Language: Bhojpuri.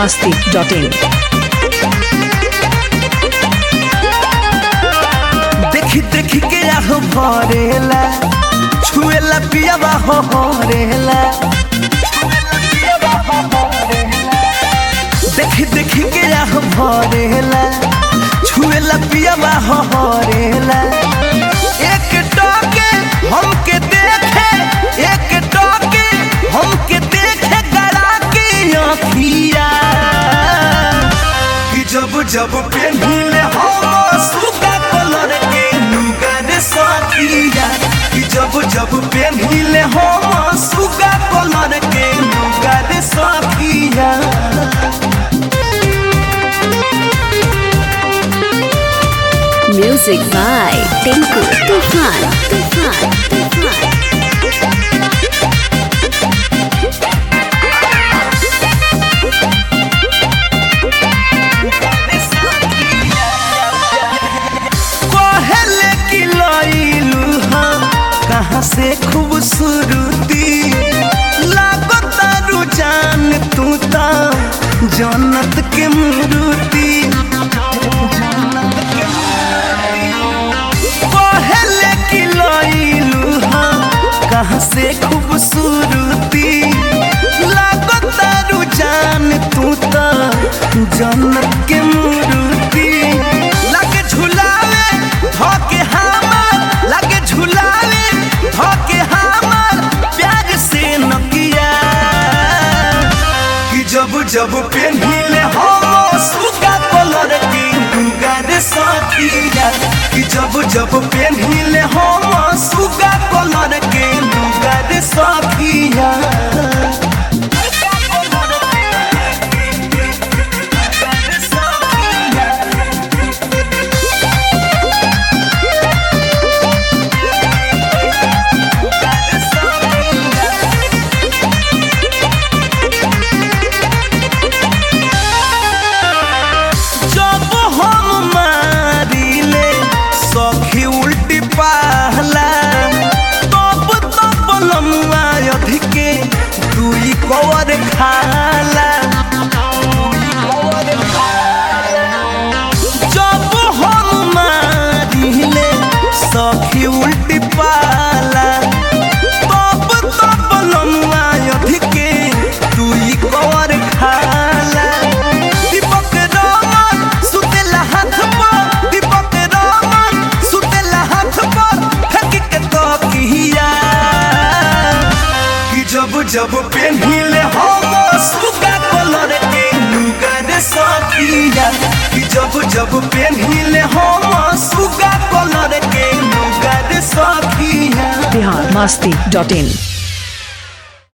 masti.in. देखी देखी के आह भरेला छुएला पियावा हो हरेला देखी देखी के आह भरेला छुएला पियावा हो हरेला एक टके हमके देखे एक टके हमके देखे गड़ा के अखिया कि जब जब पेन्हिले हम सुगा कलर के लुगा रे साथिया कि जब जब पेन्हिले हम सुगा कलर के लुगा रे साथिया Music by Tinku Tufan. Tufan. Tufan. कहले कि लइलू हम कहाँ से खूबसूरती लागता रुझान तू ता जन्नत के मूर्ति कहले कि लइलू हम कहाँ से खूबसूरती लागता रुझान तू ता जन्नत के मूर्ति लागे झुलावे धोके हमार लागे झुलावे धोके हमार प्यार से नकिया कि जब जब पेन्हिले हम सुगा कलर की दुगा रे साथिया कि जब जब पेन्हिले हम सुगा कलर के दुगा रे साथिया जब हम मारिले सखी उल्टी पाहला तब तब लमुआ अधिके दुई कवर खाला जब हम मारिले सखी उल्टी पाला तब तब लमुआ अधिके दुई कवर खाला दीपक रमन सुतेला हाथ पर दीपक रमन सुतेला हाथ पर फेंक के तो किया कि जब जब पेन्हिले हम सुगा कलर के लुगा रे साथिया कि जब जब पेन्हिले हम सुगा कलर के लुगा रे साथिया Bihar masti.in.